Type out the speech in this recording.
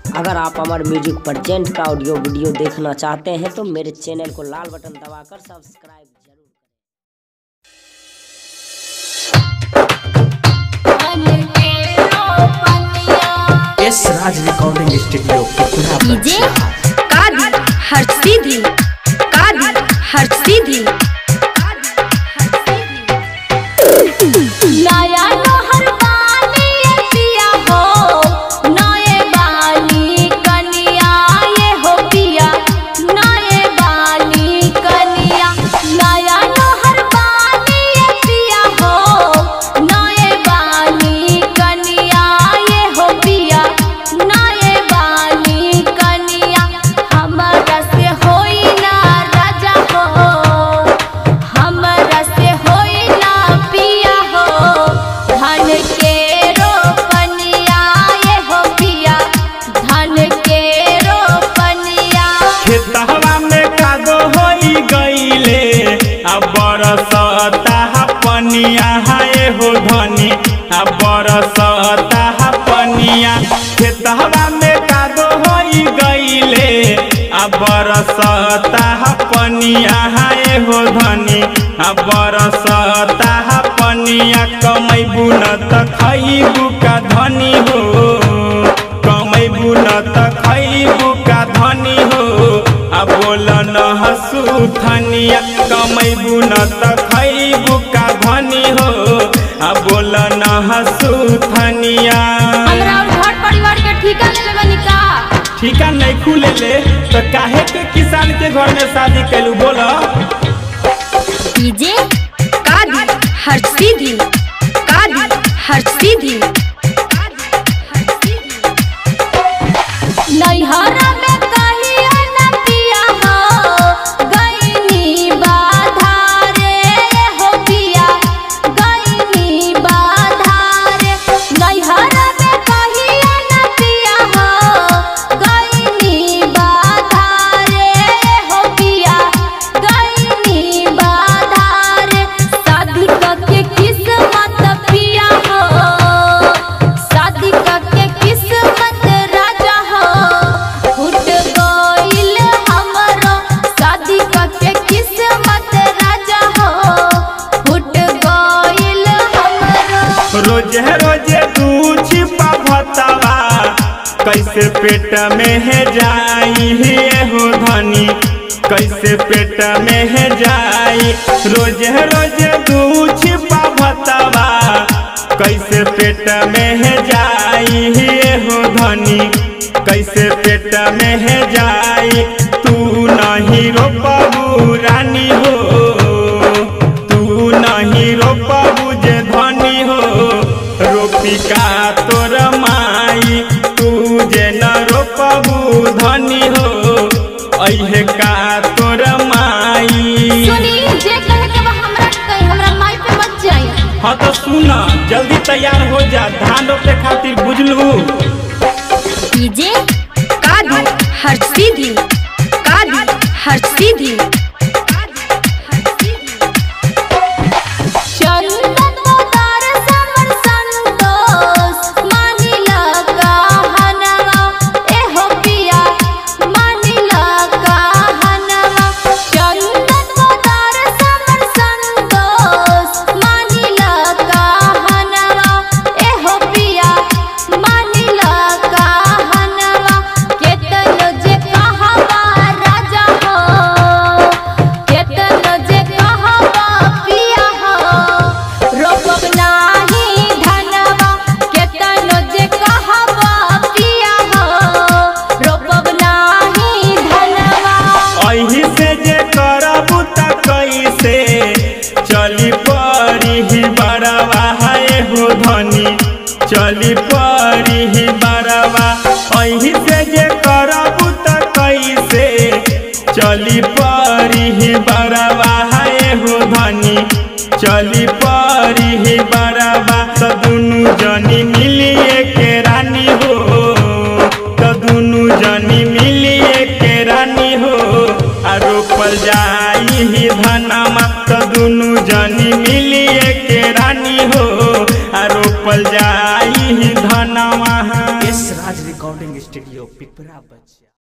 अगर आप हमारे म्यूजिक परजेंट का ऑडियो वीडियो देखना चाहते हैं तो मेरे चैनल को लाल बटन दबाकर सब्सक्राइब जरूर करें एस राज रिकॉर्डिंग स्टूडियो पुतला डीजे कादी हर सीधी कादी हर सीधी नया नहर बानी ये पिया हो नए बानी कनिया ये हो पिया नए बानी कनिया नया नहर बानी ये पिया हो नए बानी कनिया ये हो पिया नए बानी कनिया हमरा से होई ना राजा हो हमरा से होई ना पिया हो धन के रोपनिया ये हो पिया धन के रोपनिया खेतवा में कादो होई गईले अब बरसता पनिया हाय हो धनी अब बरसता पनिया खेतवा में कादो होई गईले अब बरसता पनिया हाय हो धनी अब बरसता पनिया कमैबू न त खैबू का धनी हो कमैबू न त खैबू का धनी हो आ बोल न हसू थनिया कमैबू न त खैबू का धनी हो आ बोल न हसू थनिया हमरा और घर परिवार के ठिका ले लेबनी का ठीका नहीं खुले ले तो काहे के किसान के घर में शादी कैलू बोल डीजे कादी हर सीधी कादी हर सीधी नैहरा में कहियो न पिया हो गईनी बाधारे हो पिया गईनी बाधारे नैहरा में कहियो न पिया हो गईनी बाधारे हो पिया गईनी बाधारे शादी करके किस्मत पिया हो शादी करके किस्मत राजा हो फूट गइल हमरो शादी करके किस्मत राजा हो फूट गइल हमरो रोजे रोजे तू छिपा भतवा कैसे पेट में है जाई हे हो धनी कैसे पेट में है जाई रोजे रोजे तू छिपा भतवा कैसे पेट में है जाई हे हो धनी कैसे पेट में है जाई तू नहीं रोपबू रानी हो तू नहीं रोपबू जे धनी हो रोपी का तोर माई तू जे न रोपबू धनी हो अहे का तोर माई सुनी जे कहे के बा हमरा कहे हमरा माई पे मत जाई हाँ तो सुन जल्दी तैयार हो जा धान रोपे खातिर बुझलू डीजे कादी हर सीधी कादी हर सीधी चंदन उतार समर संतोष मानिला कहनवा एहो पिया मानिला कहनवा चंदन उतार समर संतोष मानिला कहनवा एहो पिया मानिला कहनवा केतनो जे कहवा राजा हो केतनो जे कहवा पिया हो रोपब नाही धनवा केतनो जे कहवा पिया हो रोपब नाही धनवा अही से जे करबू त कैसे चली परी ही बड़वा हाय हो धनी चली परी ही बड़वा अही से जे करबू त कैसे चली परी ही बड़वा हाय हो धनी चली परी ही बड़वा त दुनु जनी मिलिए के रानी हो त दुनु जनी मिलिए के रानी हो आ रोपल जाई ही धनमा त दुनु जनी मिलिए के रानी हो आ रोपल जाई ही धनमा एस राज रिकॉर्डिंग स्टूडियो पिपरा बच्चा